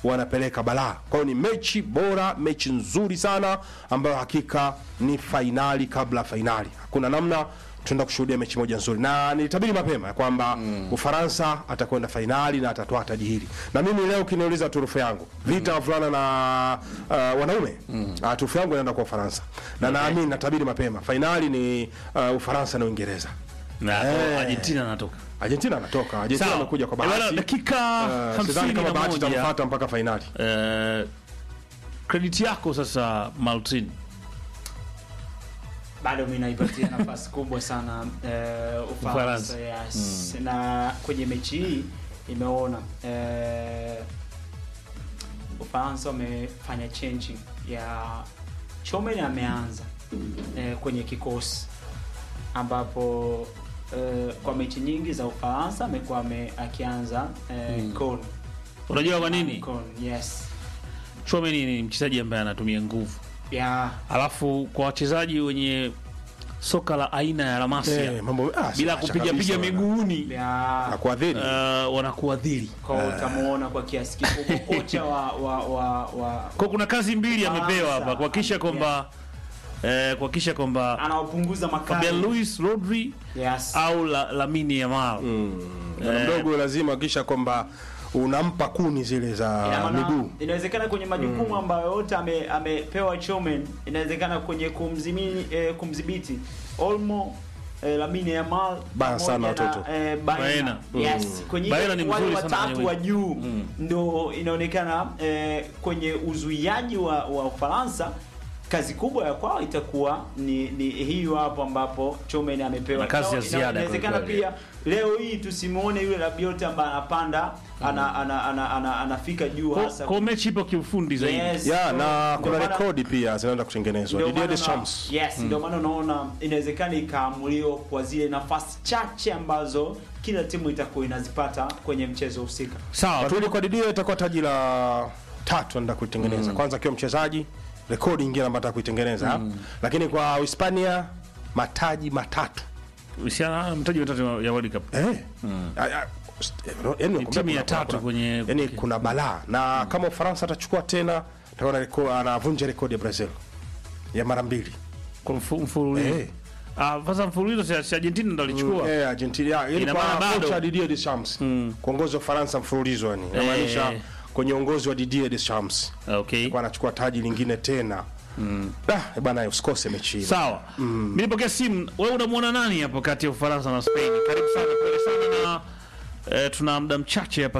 wanapeleka balaa. Kwa hiyo ni mechi bora, mechi nzuri sana ambayo hakika ni fainali kabla ya fainali. Hakuna namna tunaenda kushuhudia mechi moja nzuri, na nilitabiri mapema ya kwamba Ufaransa atakwenda fainali na atatoa taji hili. Na mimi leo ukiniuliza turufu yangu vita wavulana na uh, wanaume uh, turufu yangu inaenda kwa Ufaransa, na naamini natabiri mapema fainali ni uh, Ufaransa na Uingereza. Na Eh. Argentina anatoka. Argentina anatoka, Argentina Sawa. amekuja kwa Eh, bwana, bahati. dakika Uh, sidhani kama bahati 51. itamfuata mpaka fainali. Eh, credit yako sasa Maltin. bado mi naipatia nafasi kubwa sana eh, Ufaransa. Ufaransa yes. na kwenye mechi hii imeona eh, Ufaransa wamefanya changing ya Chomen ameanza eh, kwenye kikosi ambapo eh, kwa mechi nyingi za Ufaransa amekuwa ame- akianza eh, Kon. Unajua kwa nini? Kon, yes Chouameni ni mchezaji ambaye anatumia nguvu. yeah. Alafu kwa wachezaji wenye soka la aina ya La Masia Eh, mambo ah, bila acha kupiga kabisa piga bwana. miguuni Yeah. Na kuadhiri. uh, wanakuadhiri. kwa utamuona kwa kiasi kikubwa kocha wa wa wa, wa Kwa kuna kazi mbili Ufaransa. amepewa hapa kuhakikisha kwamba eh, kuhakikisha kwamba anaopunguza Fabian makali Luis Rodri yes. au la, Lamine Yamal Bwana mdogo lazima kisha kwamba unampa kuni zile Ina za maana, miguu. inawezekana kwenye majukumu ambayo yote ame, amepewa Chomen, inawezekana kwenye kumzimini, eh, kumdhibiti Olmo eh, Lamine Yamal Baya sana pamoja na, watoto. eh, Baena. Baena. Yes, kwenye Baena ile ni wale mzuri sana watatu kwenye wa juu ndo inaonekana eh, kwenye uzuiaji wa, wa Ufaransa kazi kubwa ya kwao itakuwa ni, ni hiyo hapo ambapo Chomen amepewa Na kazi ya Ina- ziada Inawezekana kwa kweli. pia leo hii tusimuone yule Rabiot ambaye anapanda ana, ana, ana, ana, anafika juu Kwa- hasa kwa mechi ipo kiufundi zaidi Yes. Ya, na Ndio kuna maana- rekodi pia zinaenda kutengenezwa. ndio Didier maana na- Deschamps. Yes, ndio maana unaona inawezekana ikaamuliwa kwa zile nafasi chache ambazo kila timu itakuwa inazipata kwenye mchezo husika. sawa tu- Lakini kwa Didier itakuwa taji la tatu anaenda kuitengeneza. Kwanza akiwa mchezaji, rekodi nyingine ambayo anataka kuitengeneza. Lakini kwa Hispania mataji matatu. usiana mtaji watatu ya World Cup Eh. Ah, ah, st- eh, no, yani nakwambia timu ya kuna- tatu kuna- kwenye- yani kuna balaa na kama Ufaransa atachukua tena atakuwa na reko- anavunja rekodi ya Brazil ya mara mbili. kwa mfu- mfululizo Eh. ah sasa mfululizo si- si Argentina ndo alichukua Eh, Argentina yani Ina maana kwa bado- kocha Didier Deschamps kuongoza Ufaransa mfululizo yani inamaanisha Eh. kwenye uongozi wa Didier Deschamps okay kwa anachukua taji lingine tena ah bwana usikose mechi hii sawa mimi nipokea simu wewe unamwona nani hapo kati ya Ufaransa na Spain karibu sana pole sana na eh, tuna muda mchache hapa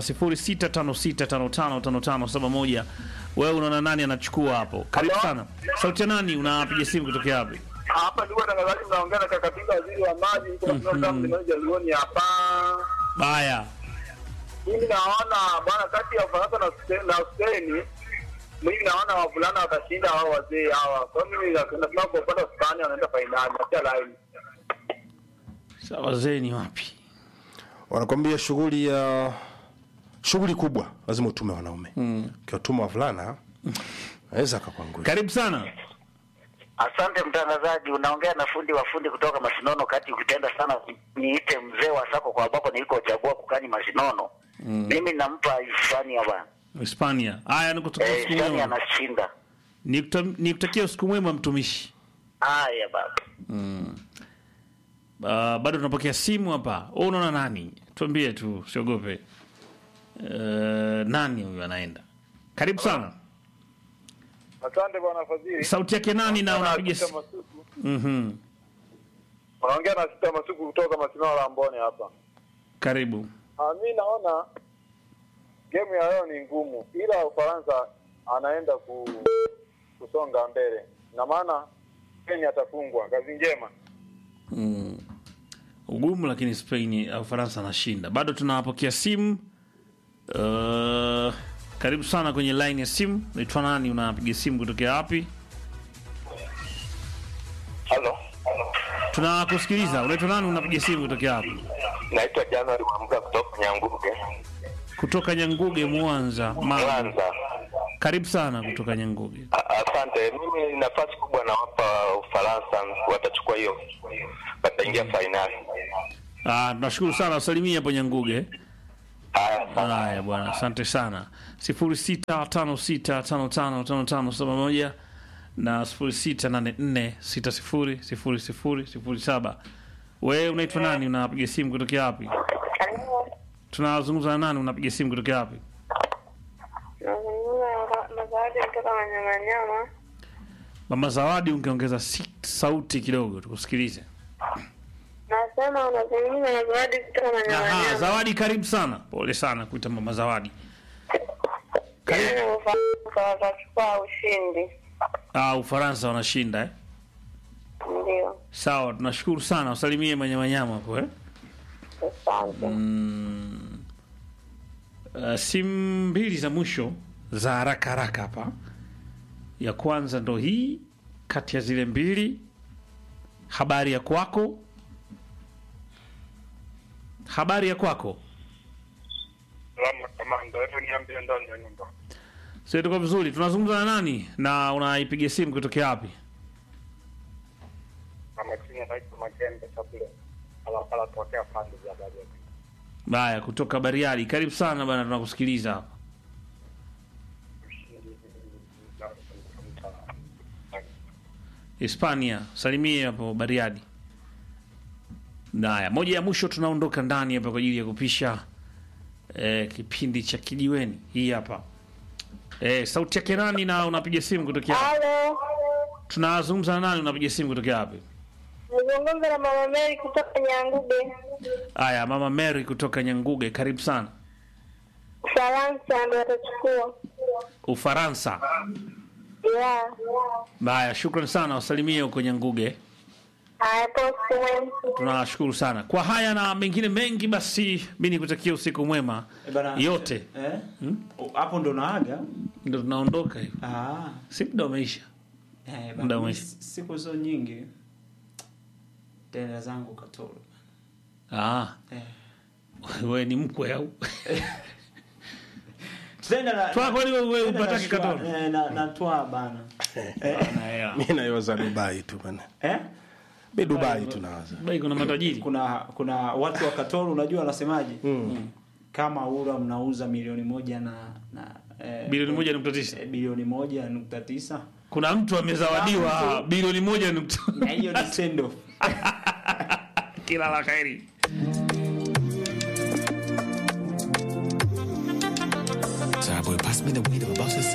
0656555571 wewe unaona nani anachukua hapo karibu Hello? sana sauti ya nani unapiga simu kutokea wapi hapa ndugu watangazaji, mnaongea na Kakatinga, waziri wa maji kutoka Jaluoni hapa. baya Mimi naona bwana, kati ya Ufaransa na Spain- na Spain, mimi naona wavulana watashinda hao wazee hawa. Kwa hiyo mimi nasema kwa upande wa Spain wanaenda fainali, natia line. Sasa wazee ni wapi wanakwambia shughuli ya shughuli kubwa lazima utume wanaume ukiwatuma wavulana naweza akakwanguli karibu sana Asante mtangazaji, unaongea na fundi wa fundi kutoka Masinono. Kati ukipenda sana niite mzee wa sako kwa ambako nilikochagua kukani Masinono. Mimi nampa Hispania bwana, Hispania haya nikutakia eh, siku Hispania mwema anashinda. Nikuta- nikutakia usiku mwema mtumishi Haya baba. Uh, bado tunapokea simu hapa. Wewe unaona nani? Tuambie tu, usiogope. Uh, nani huyu anaenda? Karibu sana. Asante bwana Fadhili. Sauti yake nani na unapiga Sita simu? Masuku. Mhm. Unaongea na Sita Masuku kutoka Masinono la Mbone hapa. Karibu. Ah, mi naona game ya leo ni ngumu, ila Ufaransa anaenda ku, kusonga mbele, na maana Spain atafungwa. Kazi njema. Ugumu lakini Spain au Faransa anashinda. Bado tunawapokea simu. Uh, karibu sana kwenye line ya simu. Naitwa nani? Unapiga simu kutokea wapi? Halo, Tunakusikiliza. Unaitwa nani? Unapiga simu kutokea wapi? naitwa Januari Mwamga kutoka Nyanguge, Kutoka Nyanguge, Mwanza. Mara. Mwanza. Karibu sana kutoka Nyanguge. A- Asante. Mimi nafasi kubwa nawapa Ufaransa, watachukua hiyo, wataingia fainali. Ah, tunashukuru sana. Wasalimia hapo Nyanguge. Haya, sana. Haya bwana, asante sana. sifuri sita tano sita tano tano tano tano saba moja na sifuri sita nane nne sita sifuri sifuri sifuri sifuri saba. Wewe unaitwa nani? Unapiga simu kutokea wapi? Tunazungumza na nani? Unapiga simu kutokea wapi? Nazungumza na Zawadi kutoka Manyamanyama. Mama Zawadi, ungeongeza si- sauti kidogo tukusikilize. Nasema unazungumza na Zawadi kutoka Aha, Manyamanyama. Zawadi, karibu sana. Pole sana kuita Mama Zawadi. Yaani Ufaransa watachukua ushindi. Ah, Ufaransa wanashinda eh? Ndio, Sawa, tunashukuru sana. Usalimie manyamanyama hapo eh? asante. Mm. Uh, simu mbili za mwisho za haraka haraka hapa. Ya kwanza ndo hii kati ya zile mbili. Habari ya kwako, habari ya kwako. Salama kamanda, hebu niambie ndani ya nyumba. Sasa tuko vizuri. Tunazungumza na nani na unaipiga simu kutokea wapi? Kama chini anaitwa Magembe Sabule. Alapala tokea pande za Bariadi. Haya, kutoka Bariadi. Karibu sana bana, tunakusikiliza hapa. Hispania, salimie hapo Bariadi. Haya, moja ya mwisho tunaondoka ndani hapa kwa ajili ya kupisha eh, kipindi cha kijiweni. Hii hapa eh, sauti yake nani na unapiga simu kutokea wapi? Halo, Tunazungumza na nani, unapiga simu kutokea wapi? nazungumza na Mama Mary kutoka Nyanguge, Haya, mama Mary kutoka Nyanguge, karibu sana. Ufaransa ndo watachukua. Ufaransa. Yeah. Haya, shukrani sana, wasalimie huko Nyanguge. Haya, posti mwema. Tunashukuru sana kwa haya na mengine mengi. Basi mi nikutakia usiku mwema Eh, bana, yote, eh? Oh, hapo ndo naaga ndo tunaondoka hivi, ah. si muda umeisha. eh, Muda bana, umeisha. s- siku zo nyingi tenda zangu katoro Ah, eh. we ni mkwe au Tenda na- Twa, kwani wewe tenda upataki na shwa- katoro? eh, na, na twa bana mi nayoza dubai tu bana eh? mi dubai tu nawaza bai, kuna matajiri kuna kuna watu wa katoro unajua wanasemaje mm. kama ura mnauza milioni moja na, na eh, bilioni moja nukta tisa. eh, bilioni moja nukta tisa Kuna mtu amezawadiwa Kuna mtu- bilioni moja nukta na hiyo ni send off kila la kheri. Sorry, boy, pass me the weed. I'm about to